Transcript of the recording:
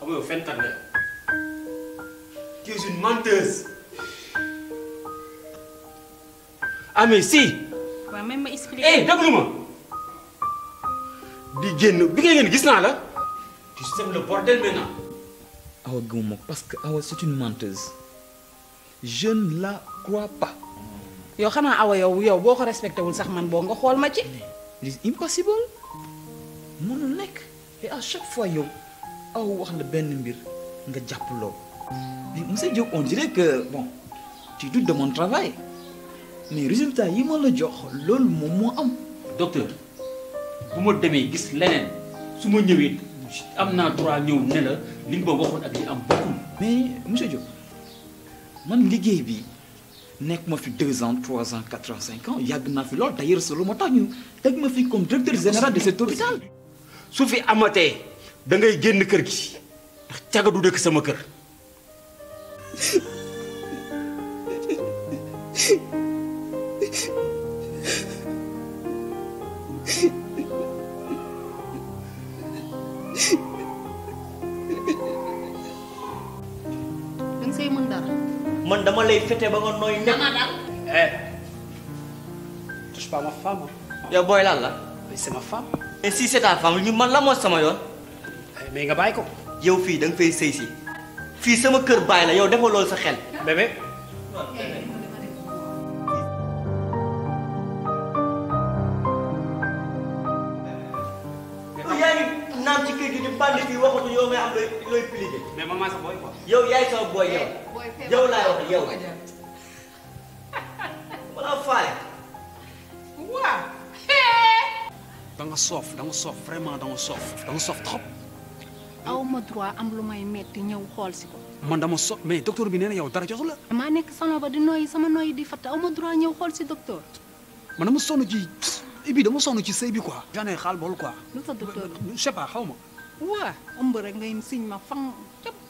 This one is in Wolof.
xam nga yow fenkat nga tu es une menteuse ah mais si waaw même ma expliqué. eh déglu ma di génn bi ngay génn gis naa la tu sèmes le bordel maintenant awa gëmuma ko parce que awa c'est une menteuse je ne la crois pas yow xanaa awa yow yow boo ko respecté wul sax man boo nga xool ma ci. c'est impossible mënul nekk et à chaque fois yow aw wax la benn mbir nga jàpp loolu mais monsieur Diop on dirait que bon tu doutes de mon travail mais résultat yi ma la jox loolu moom moo am docteur bu ma demee gis leneen su ma ñëwee am naa droit ñëw ne la li nga ma waxoon ak li am bokkul mais monsieur Diop man liggéey bi nekk ma fi deux ans trois ans quatre ans cinq ans yàgg naa fi lool d'ailleurs solo moo tax ñu teg ma fi comme directeur général de cet hôpital su fi amatee da ngay génn kër gi ndax caga du dëkk sama kër da nga say mën dara. man dama lay fete ba nga nooy nepp eh touche pas ma femme yow booy lan la mais c'est ma femme et si c'est ta femme ñu man la moo sama yoon Eh, mais nga bàyyi ko yow fii da nga fay sëy si fii sama kër baay la yow defal loolu sa xel bébé yow yaa ngi naan ci kër gi di bandi fii waxatu yow ngay am looy looy pliqué mais maman sa boy quoi yow yaay sama booy yow yow laay wax yow wala faale waaw. da nga soof da nga soof vraiment da nga soof da nga soof trop aw ma droit am lu may metti ñëw xool si ko. man dama soof mais docteur bi nee na yow dara jotu la maa nekk salon ba di noyyi sama noyyi di fatt aw ma droit ñëw xool si docteur. man dama sonn ci ibi dama sonn ci sëy bi quoi j'en ai xaal bool quoi lu sa docteur je sais pas xaw ma waa ëmb rek ngay siñ ma fan cëpp